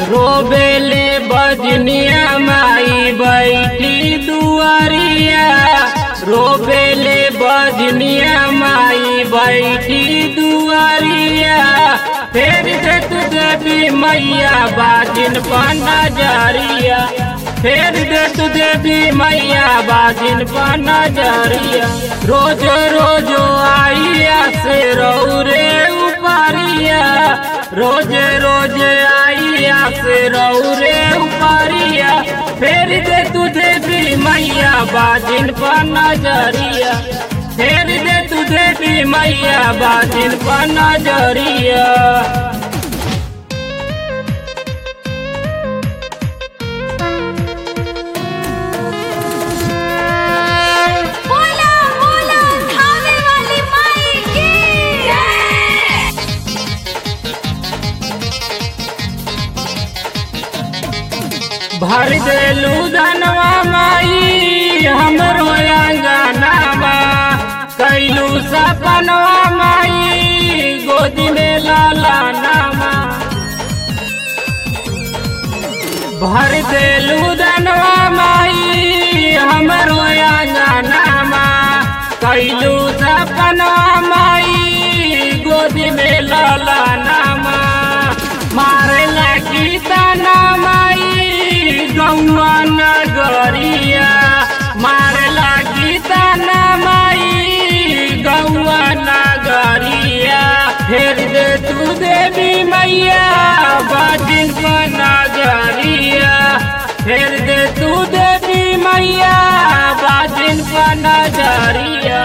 रोबेले बजनिया माई बैठी दुआरिया रोबेले बजनिया माई बैठी दुआरिया फेर दे तू देवी मैया बाजिन पर नजरिया फेर दे तू देवी मैया बाजिन पर नजरिया रोज रोज आइया से रे उपरिया रोज रोज आइया से रे उपरिया फेर दे तू देवी मैया बाजिन पर नजरिया फेर दे तू देवी मैया बाजिन पर नजरिया बोला बोला खाने वाली माई की जय भर देलू धनवा माई हमरो अंगनामा कैलू सपनवा माई गोदी में लाला नामा भर देलू धनवा माई हमरो अंगनामा कैलू सपनवा माई गोदी में लाला नामा मारे लगी तना माई गौआ नगरिया मारे लगी तना माई गौआ नगरिया फेर दे तू देवी मैया बाजिन को नगरिया फेर दे तू देवी मैया बाजिन को नजरिया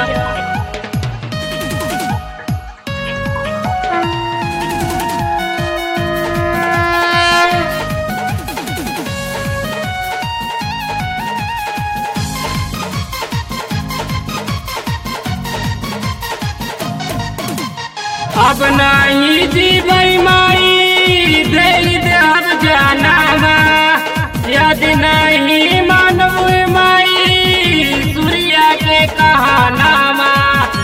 अब नहीं जीवै माई दिल देव जनामा यदि नहीं मानव माई सूर्या के कहानामा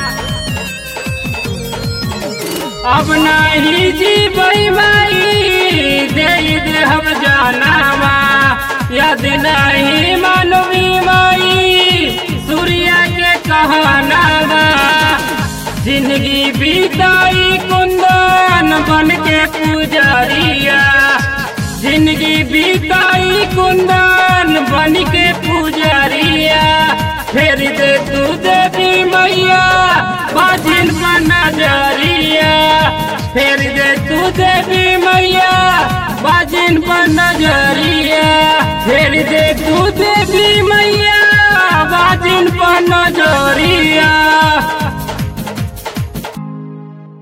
अब नहीं जीवै माई दिल देव जनामा यदि नहीं मानवी माई सूर्या के कहानामा जिंदगी बीताई कुंदन बन के पुजारिया जिंदगी बीताई कुंदन बन के पुजारिया फेर दे तू देवी मैया बाजिन पर नजरिया फेर दे तू देवी मैया बाजिन पर नजरिया फेर दे तू देवी मैया बाजिन पर नजरिया